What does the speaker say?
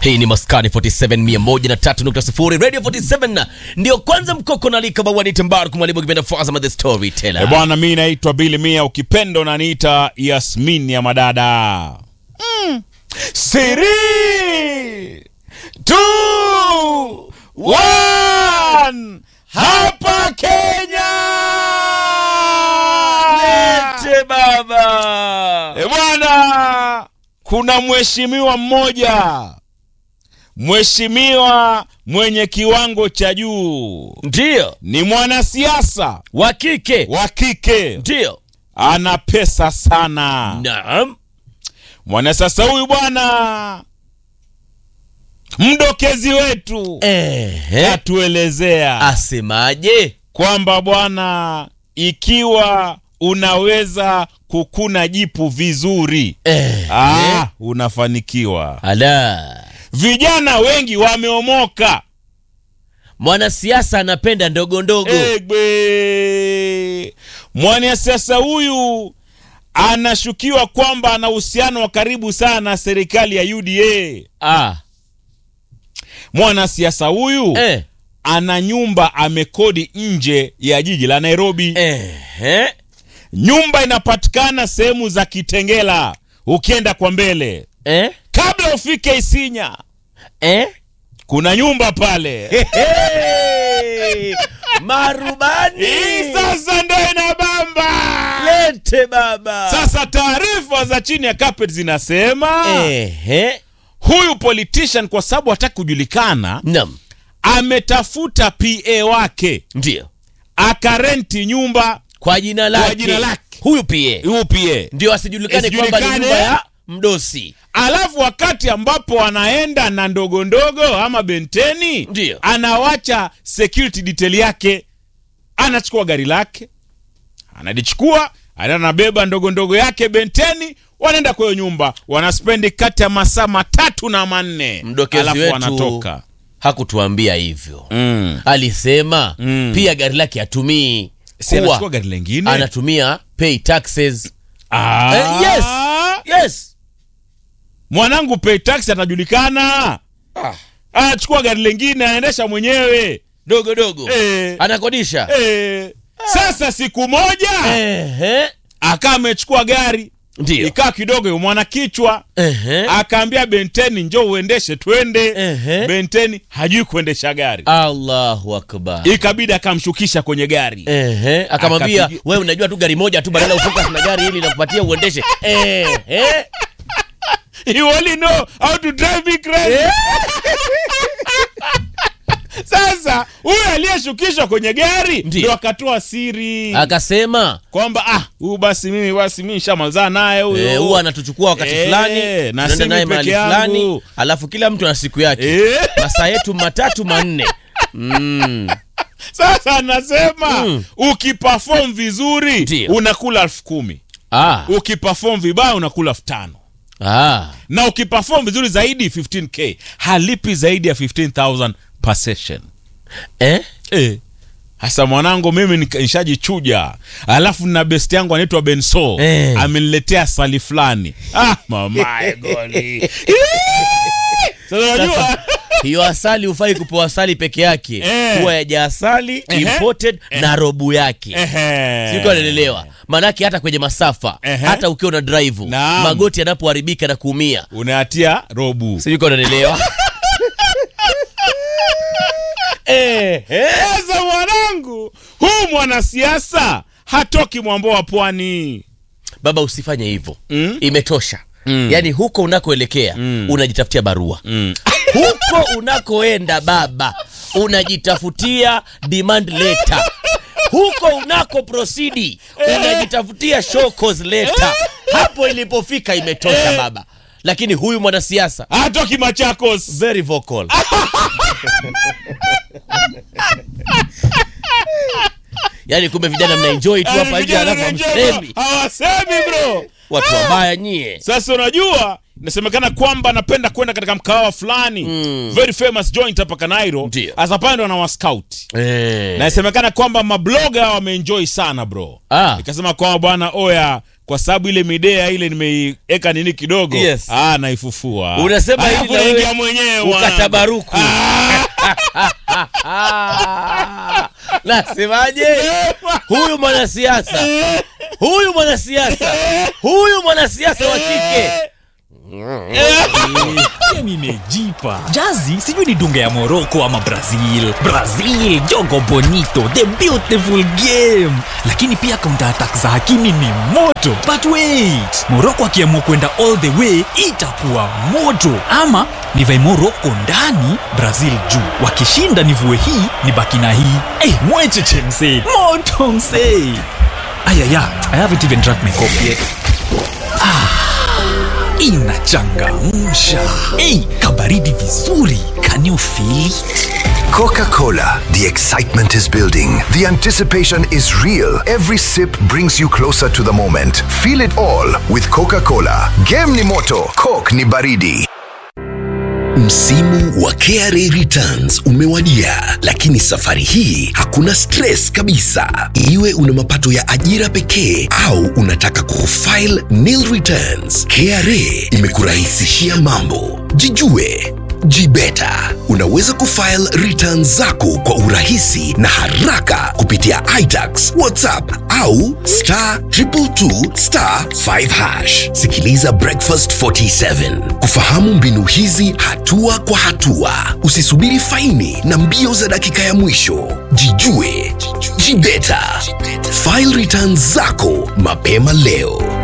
hii ni maskani 47 103.0 radio 47 ndio kwanza mkoko nalika bawani tembaru mwalimu kipenda fazama the E storyteller bwana, mi naitwa Bili Mia, ukipenda unaniita Yasmin ya madada. Mm. Siri two one hapa Kenya. Lete baba E bwana, kuna mheshimiwa mmoja, mheshimiwa mwenye kiwango cha juu, ndio ni mwanasiasa wa kike wa kike, ndio ana pesa sana. naam Mwanasiasa huyu bwana, mdokezi wetu ehe atuelezea asemaje kwamba bwana, ikiwa unaweza kukuna jipu vizuri ehe ah, unafanikiwa. ala Vijana wengi wameomoka. mwanasiasa anapenda ndogo ndogo Egbe, mwanasiasa huyu anashukiwa kwamba ana uhusiano wa karibu sana na serikali ya UDA. ah Mwanasiasa huyu eh ana nyumba amekodi nje ya jiji la Nairobi. ehe Nyumba inapatikana sehemu za Kitengela, ukienda kwa mbele, eh kabla ufike Isinya, eh kuna nyumba pale. Hey! marubani Hii sasa ndo inabamba. lete baba Sasa taarifa za chini ya carpet zinasema ehe huyu politician kwa sababu hataki kujulikana, nam ametafuta PA wake ndio akarenti nyumba kwa jina lake jina lake. huyu pia huyu PA, ndio asijulikane kwamba ni Asijulikane. nyumba ya mdosi alafu wakati ambapo anaenda na ndogo ndogo ama benteni, Ndio. anawacha security detail yake, anachukua gari lake, analichukua anaenda anabeba ndogo ndogo yake benteni, wanaenda kwa hiyo nyumba, wanaspendi kati ya masaa matatu na manne, Mdokezi alafu wetu wanatoka hakutuambia hivyo mm. alisema Mm. pia gari lake hatumii Si anachukua kuwa gari lengine anatumia pay taxes Ah. Eh, yes. yes mwanangu pay taxi atajulikana anachukua gari lengine anaendesha mwenyewe dogo dogo Eh. anakodisha Eh. sasa siku moja ehe akaa amechukua gari ndio ikaa kidogo yu mwana kichwa ehe akaambia benteni njo uendeshe twende Ehe. benteni hajui kuendesha gari allahu akbar ikabidi akamshukisha kwenye gari ehe akamwambia Akapiga- wewe unajua tu gari moja tu badala ufocus na gari hili nakupatia uendeshe ehe you only know how to drive me crazy sasa huyu aliyeshukishwa kwenye gari Ndiyo. ndo akatoa siri akasema kwamba ah huyu basi mimi basi mimi nishamalizana naye huyu eh, huwa anatuchukua wakati Eh, fulani na tunaenda si naye mimi mahali peke fulani yangu. alafu kila mtu ana siku yake Eh, masaa yetu matatu manne mm. sasa anasema Mm. ukiperform vizuri Ndiyo. unakula elfu kumi ah. ukiperform vibaya unakula elfu tano Ah. na ukiperform vizuri zaidi 15k halipi zaidi ya 15000 per session Eh? eh. hasa mwanangu mimi nika- nishajichuja alafu na best yangu anaitwa benso Eh. ameniletea sali fulani ah, mamae goli sasa unajua hiyo asali hufai kupewa asali peke yake Eh. huwa yaja asali Ehe. imported na robu yake Ehe. sikuwa naelewa maanake hata kwenye masafa Ehe. hata ukiwa na drive Naam. magoti yanapoharibika na kuumia unatia robu sijuko naelewa eh, eh. sasa mwanangu huu mwanasiasa hatoki mwambo wa pwani baba usifanye hivyo Mm. imetosha Mm. yaani huko unakoelekea Mm. unajitafutia barua mm. huko unakoenda baba unajitafutia demand letter huko unako prosidi unajitafutia show cause letter hapo ilipofika imetosha baba lakini huyu mwanasiasa hatoki machakos very vocal yaani kumbe vijana mnaenjoy tu hapa nje Vijana alafu wanaenjoy, hamsemi hawasemi bro watu wabaya nyie sasa unajua inasemekana kwamba anapenda kwenda katika mkahawa fulani Mm. very famous joint hapa kanairo Ndio. hasa pale ndo anawaskout eh. na inasemekana kwamba mabloga wameenjoy sana bro ah. ikasema kwamba bwana oya kwa sababu ile midea ile nimeiweka nini kidogo Yes. ah, naifufua Unasema Ah, hili hapo na wewe naingia mwenyewe bwana. ukatabaruku nasemaje huyu mwanasiasa huyu mwanasiasa huyu mwanasiasa wa kike Game imejipa jazi sijui ni dunga ya morocco ama brazil brazil jogo bonito the beautiful game lakini pia counter attack za hakimi ni moto but wait morocco akiamua kwenda all the way itakuwa moto ama nivae morocco ndani brazil juu wakishinda nivue hii ni baki na hii hey, mwecheche msee moto msee ayaya i haven't even drank my coffee yet inachangamsha ei kabaridi vizuri can you feel it? Coca Cola. The excitement is building. The anticipation is real. Every sip brings you closer to the moment. Feel it all with Coca Cola. Game ni moto, Coke ni baridi. Msimu wa KRA returns umewadia, lakini safari hii hakuna stress kabisa. Iwe una mapato ya ajira pekee au unataka kufile nil returns, KRA imekurahisishia mambo. Jijue Jibeta. Unaweza kufile returns zako kwa urahisi na haraka kupitia iTax, WhatsApp au star 222 star 5 hash. Sikiliza Breakfast 47 kufahamu mbinu hizi hatua kwa hatua. Usisubiri faini na mbio za dakika ya mwisho. Jijue, jibeta. File returns zako mapema leo.